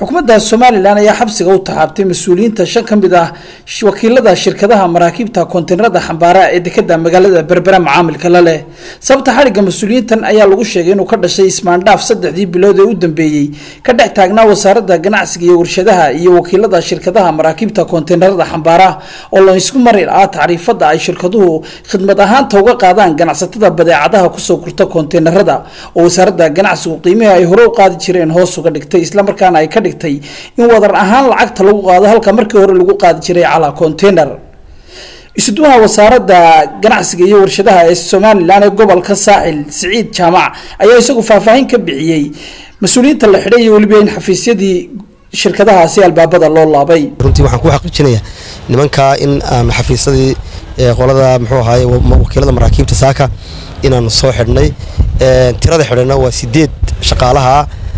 xukuumadda somalilan ayaa xabsiga u taxaabtay mas-uuliyiinta shan ka mid ah wakiilada shirkadaha maraakiibta koonteynarada xambaara ee dekada magaalada berbera macaamilka la leh sababta xadhigga mas-uuliyiintan ayaa lagu sheegay inuu ka dhashay ismaandhaaf saddexdii bilood ee u dambeeyey ka dhex taagnaa wasaaradda ganacsiga iyo warshadaha iyo wakiilada shirkadaha maraakiibta koonteynarada xambaara oo la isku mari ah tacriifada ay shirkaduhu khidmad ahaanta uga qaadaan ganacsatada badeecadaha kusoo gurta koonteynarada oo wasaaradda ganacsigu qiimihii ay hore u qaadi jireen hoos uga dhigtay islamarkaana ay ka dhigtay in wadar ahaan lacagta lagu qaado halka markii hore lagu qaadi jiray calaa container isuduwaha wasaaradda ganacsiga iyo warshadaha ee somalilan ee gobolka saaxil siciid jaamac ayaa isagu faahfaahin ka bixiyey mas-uuliyiinta la xidhay iyo weliba in xafiisyadii shirkadahaasi albaabada loo laabay runtii waxaan ku xaqiijinayaa nimankaa in aan xafiisyadii qolada muxuu ahaay wakiilada maraakiibta saaka inaan soo xidhnay tirada xidhana waa sideed shaqaalaha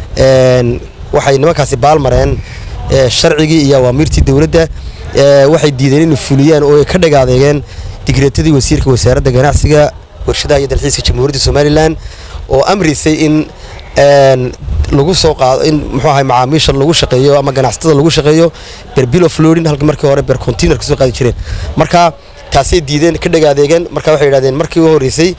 waxay nimankaasi baalmareen sharcigii iyo awaamiirtii dowladda waxay diideen inay fuliyaan oo ay ka dhagaadeegeen digreetadii wasiirka wasaaradda ganacsiga warshadaha iyo dalxiiska jamhuuriyadda somalilan oo amrisay in lagu soo qaado in muxuu ahay macaamiisha lagu shaqeeyo ama ganacsatada lagu shaqeeyo ber bill of loading halka markii hore ber container ka soo qaadi jireen marka taasay diideen ka dhagaadeegeen marka waxay yidhahdeen markii u horreysay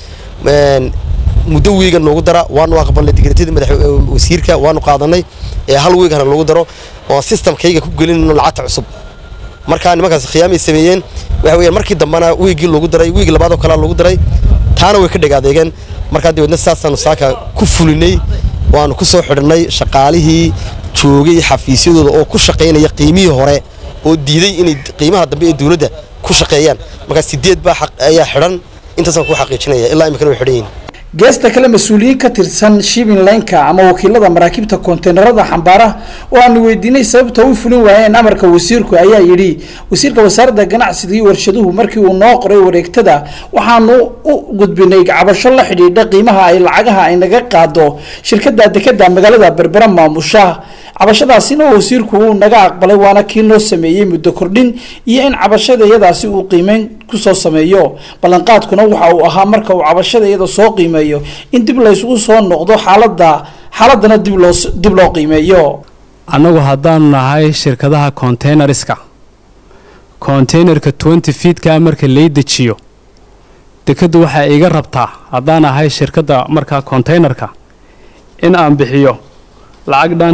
muddo wiiga noogu dara waanu aqbalnay digreetadii madax wasiirka waanu qaadanay ee hal wiigana lagu daro oo systemkayga ku gelinayno lacagta cusub markaa nimankaas khiyaamay sameeyeen waxa weeyaan markii dambena wiigii loogu daray wiig labaad oo kalea loogu daray taana way ka dhagaadeegeen markaa dabeedna saasaanu saaka ku fulinay waanu ku soo xidhnay shaqaalihii joogay xafiisyadooda oo ku shaqaynaya qiimihii hore oo diiday inay qiimaha dambe ee dowladda ku shaqeeyaan markaa sideed baa ayaa xidhan intaasaan ku xaqiijinaya ilaa iminkana way xidhan yihin geesta kale mas-uuliyiin ka tirsan shibin laynka ama wakiilada maraakiibta koonteynarada xambaara oo aanu weydiinay sababta u fulin waayeen amarka wasiirku ayaa yidhi wasiirka wasaaradda ganacsiga iyo warshaduhu markii uu noo qoray wareegtada waxaanu u gudbinay cabasho la xidhiidha qiimaha ay lacagaha ay naga qaado shirkada dekada magaalada berbera maamusha cabashadaasina wasiirku uu naga aqbalay waana kii noo sameeyey muddo kordhin iyo in cabashada iyadaasi uu qiimeyn kusoo sameeyo ballanqaadkuna waxa uu ahaa marka uu cabashada iyada soo qiimeeyo in dib laysugu soo noqdo xaalada xaaladana dib loo dib loo qiimeeyo annagu haddaanu nahay shirkadaha containerska containerka twenty feetka marka lay dejiyo dekaddu waxay iga rabtaa haddaan ahay shirkadda markaa containerka in aan bixiyo lacag dhan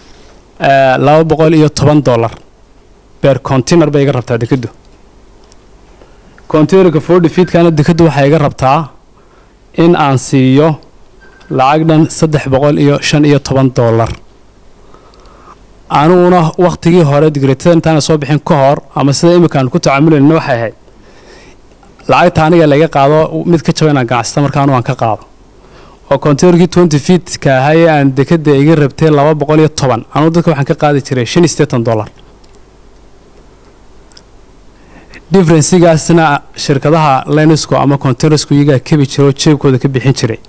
laba boqol iyo toban dollar beer container bay iga rabtaa dekaddu containerka forty feetkana dekaddu waxay iga rabtaa in aan siiyo lacag dhan saddex boqol iyo shan iyo toban dollar aniguna wakhtigii hore digreetada intaana soo bixin ka hor ama sida iminkaan ku tacaamulayna waxay ahayd lacagta aniga laga qaado mid ka jaba inaan ganacsata markaanu aan ka qaado oo containerkii twenty feetka ahaye aan dekada iga rabtay laba boqol iyo toban anugu dadka waxaan ka qaadi jiray shan iyo siddeetan dollar differensigaasna shirkadaha linesco ama containersku iyagaa kebi jira oo jeebkooda ka bixin jiray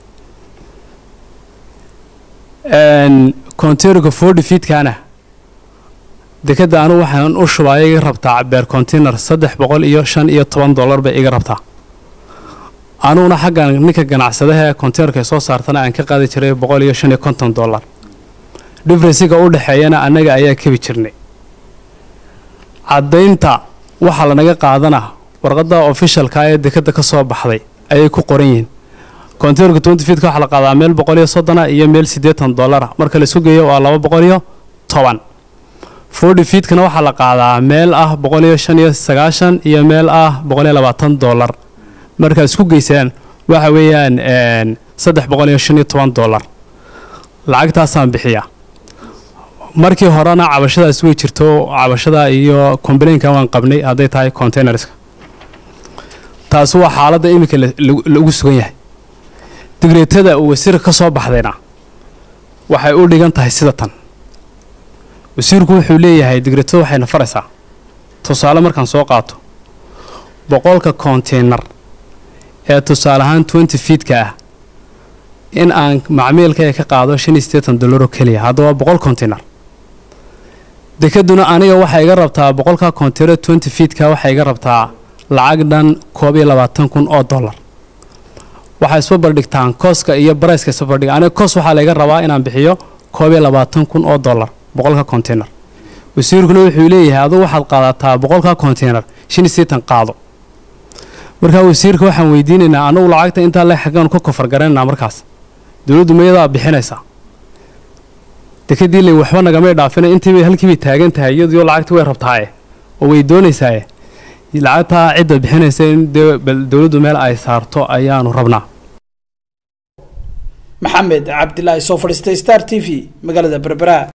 containerka forty feetkana dekadda anugu waxaan u shubaa iga rabtaa beer container saddex boqol iyo shan iyo toban dollar bay iga rabtaa anuguna xaggan ninka ganacsadaha ee containerka soo saartana aan ka qaadi jiray boqol iyo shan iyo konton dollar differensiga u dhexeeyana annaga ayaa kebi jirnay caddaynta waxaa lanaga qaadana warqadda ofishalka ee dekadda ka soo baxday ayay ku qoran yihiin containerka twenty feetka waxaa la qaadaa meel boqol iyo soddona iyo meel siddeetan dollara marka laisku geeyo waa laba boqol iyo toban forty feetkana waxaa la qaadaa meel ah boqol iyo shan iyo sagaashan iyo meel ah boqol iyo labaatan dollar markaad isku geysaan waxa weeyaan saddex boqol iyo shan iyo toban dollar lacagtaasaan bixiyaa markii horena cabashadaas way jirto cabashada iyo complainka waan qabnay hadday tahay containerska taasi waa xaaladda iminka lagu sugan yahay digreetada uu wasiirka ka soo baxdayna waxay u dhigan tahay sida tan wasiirku wuxuu leeyahay digreetada waxayna faraysaa tusaale markaan soo qaato boqolka container ee tusaale ahaan twenty feetka ah in aan macmiilkaya ka qaado shan iyo siddeetan dollar oo keliya haddaba boqol container dekaduna aniga waxay iga rabtaa boqolka container twenty feetka waxay iga rabtaa lacag dhan koob iyo labaatan kun oo dollar waxay isba bardhigtaan kooska iyo barayska isba bardhiga aniga koos waxaa layga rabaa inaan bixiyo koob iyo labaatan kun oo dollar boqolka container wasiirkuna wuxuu leeyahay adugu waxaad qaadataa boqolka container shan iyo sideetan qaado markaa wasiirka waxaan weydiinaynaa anagu lacagta intaa le xaggaanu ka kofar garanaynaa markaas dowladdu mayadaa bixinaysaa dekadii le waxba nagamay dhaafina intiibay halkiibay taagan tahay iyadiyo lacagti way rabtaaye oo way doonaysaaye lacagtaa cidda bixinaysa in dee dowladdu meel ay saarto ayaanu rabnaa maxamed cabdilaahi soo fadhiistay star t v magaalada berbera